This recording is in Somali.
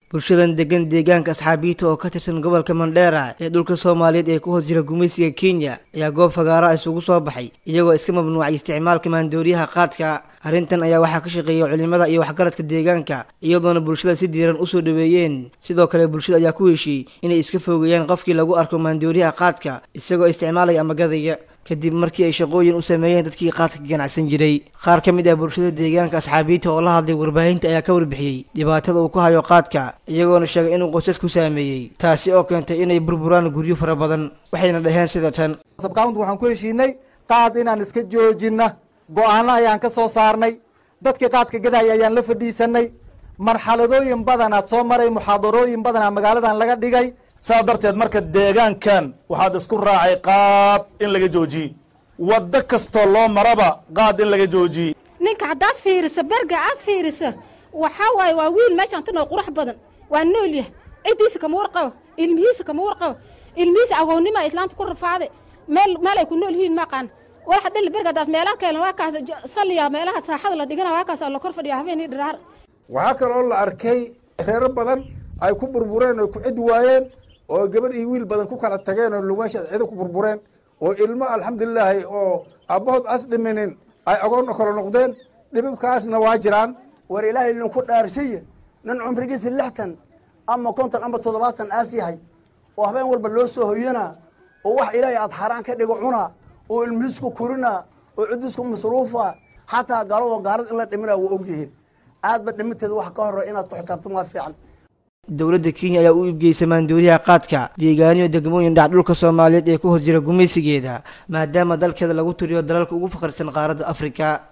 bulshadan degan deegaanka asxaabiyiita oo ka tirsan gobolka mandheera ee dhulka soomaaliyeed ee ku hoos jira gumaysiga kenya ayaa goob fagaara isugu soo baxay iyagoo iska mamnuucay isticmaalka maandooriyaha qaadka arrintan ayaa waxaa ka shaqeeya culimada iyo waxgaradka deegaanka iyadoona bulshada si diiran usoo dhaweeyeen sidoo kale bulshada ayaa ku heshiiyey inay iska fogeeyaan qofkii lagu arko maandooriyaha qaadka isagoo isticmaalaya ama gadaya kadib markii ay shaqooyin u sameeyeen dadkii qaadka ganacsan jiray qaar ka mid ah bulshada deegaanka asxaabiyiinta oo la hadlay warbaahinta ayaa ka warbixiyey dhibaatada uu ku hayo qaadka iyagoona sheegay inuu qoysas ku saameeyey taasi oo keentay inay burburaan guryo fara badan waxayna dhaheen sida tan sabkaunt waxaan ku heshiinay qaad inaan iska joojinna go-aano ayaan ka soo saarnay dadkii qaadka gadaya ayaan la fadhiisanay marxaladooyin badanaad soo maray muxaadarooyin badanaa magaaladan laga dhigay saas darteed marka deegaankan waxaad isku raacay qaad in laga joojiyey waddo kastoo loo maraba qaad in laga joojiyey ninka haddaas fiirisa berga aas fiirisa waxaa waaye waa wiil meeshaan tanoo qurux badan waa nool yah ciddiisa kama warqabo ilmihiisa kama warqabo ilmihiisa agoonnima islaanta ku rafaaday meel meel ay ku nool yihiin maqaan waxa dhali bergadaas meelaha keelan waa kaas salliya meelaha saaxada la dhigana waa kaas la kor fadhiya habeenii dhiraar waxaa kaloo la arkay reero badan ay ku burbureen oo ku cid waayeen oo gabadh iyo wiil badan ku kala tageen oo lugaasha cido ku burbureen oo ilmo alxamdulilaahi oo aabbahood as dhiminin ay agoonna kala noqdeen dhibibkaasna waa jiraan war ilaahay idinku dhaarsiya nin cumrigiisa lixtan ama konton ama toddobaatan aas yahay oo habeen walba loo soo hoyanaa oo wax ilaahay aad xaaraan ka dhigo cunaa oo ilmihiisku kurinaa oo ciddiisku masruufa xataa gaalado gaalad in la dhiminaa waa ogyihiin aadba dhiminteeda wax ka horre inaad ku xisaabtan waa fiican dowladda kenya ayaa u iibgeysa maandooriyaha qaadka deegaaniyo degmooyin dhac dhulka soomaaliyeed ee ku hor jira gumaysigeeda maadaama dalkeeda lagu tiriyo dalalka ugu faqrisan qaaradda afrika